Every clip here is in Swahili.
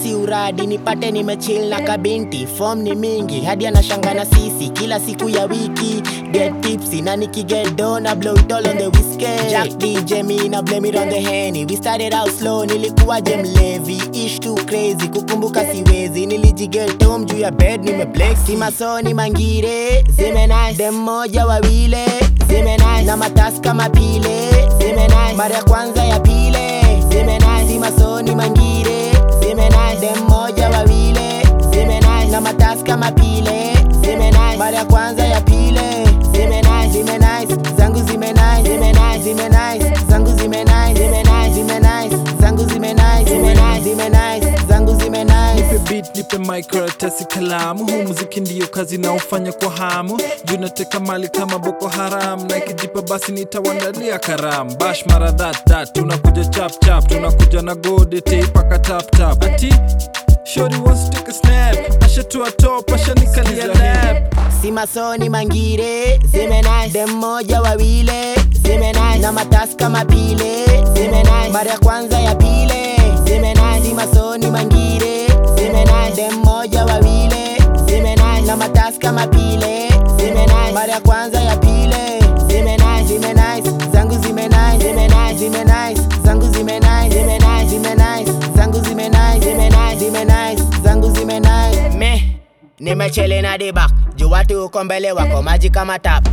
si uradi nipate nimechill na kabinti form ni mingi hadi anashanga na sisi kila siku ya wiki get tipsy na nikiget do na blow it all on the whiskey Jack DJ me na blame it on the henny we started out slow nilikuwa je mlevi ish too crazy kukumbuka siwezi nilijiget home juu ya bed nimeblex si masoni mangire zime nice dem moja wawile zime nice na matasi kama pile zime nice mara ya kwanza ya pile zime nice si masoni mangire zime nice dem moja wawile zime nice na matasi kama pile zime nice mara ya kwanza ya pile zime nice zime nice zangu zime nice zime nice zime nice zangu zime nice zime nice zime nice zangu zime nice zime nice zime nice zangu zime nice nipe beat nipe mic karatasi kalamu huu muziki ndiyo kazi naofanya kwa hamu juu nateka mali kama boko haram na ikijipa basi nitawandalia karam bash mara that that tunakuja chap chap tunakuja na gode teipaka tap tap ati shori wants to take a snap ashatua top ashanikalia lap si masoni mangire zime nice dem moja wawile zime nice na matasi kama pile zime nice mara ya kwanza ya pile zime nice si masoni mangire zime nice dem moja wawile zime nice na matasi kama pile zime nice mara ya kwanza ya pile zime nice zime nice zangu zime nice zime nice zime nice zangu zime nice zime nice zime nice zangu zime nice zime nice zime nice zangu zime nice me nimechele na dibak juu watu uko mbele wako maji kama tap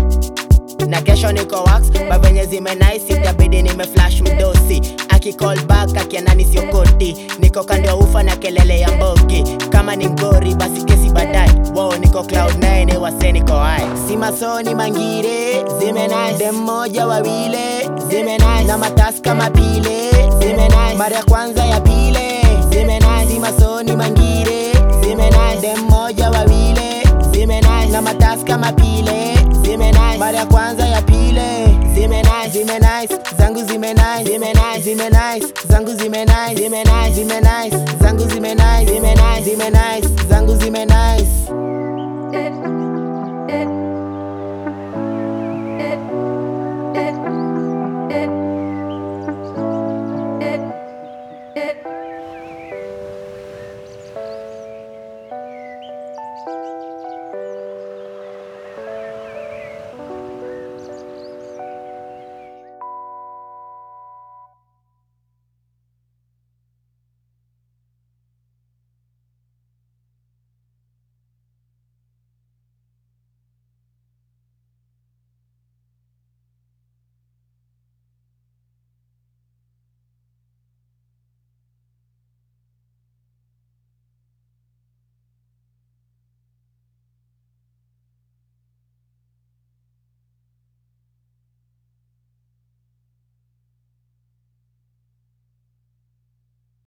na kesho niko wax bavenye zime nice itabidi nime flash mdosi akicall back akianani siokoti niko kando ya ufa na kelele ya mbogi kama ni ngori basi kesi baadaye wow niko cloud 9 wase niko high si masoni mangire zime nice dem moja wawile zime nice na matasi kama pile zime nice mara ya kwanza ya pile zime nice si masoni mangire zime nice dem moja wawile zime nice na matasi kama pile zime nice mara ya kwanza ya pile zime nice zime nice zangu zime nice zime nice zime nice zangu zime nice zime nice zime nice zangu zime nice zime nice zime nice zangu zime nice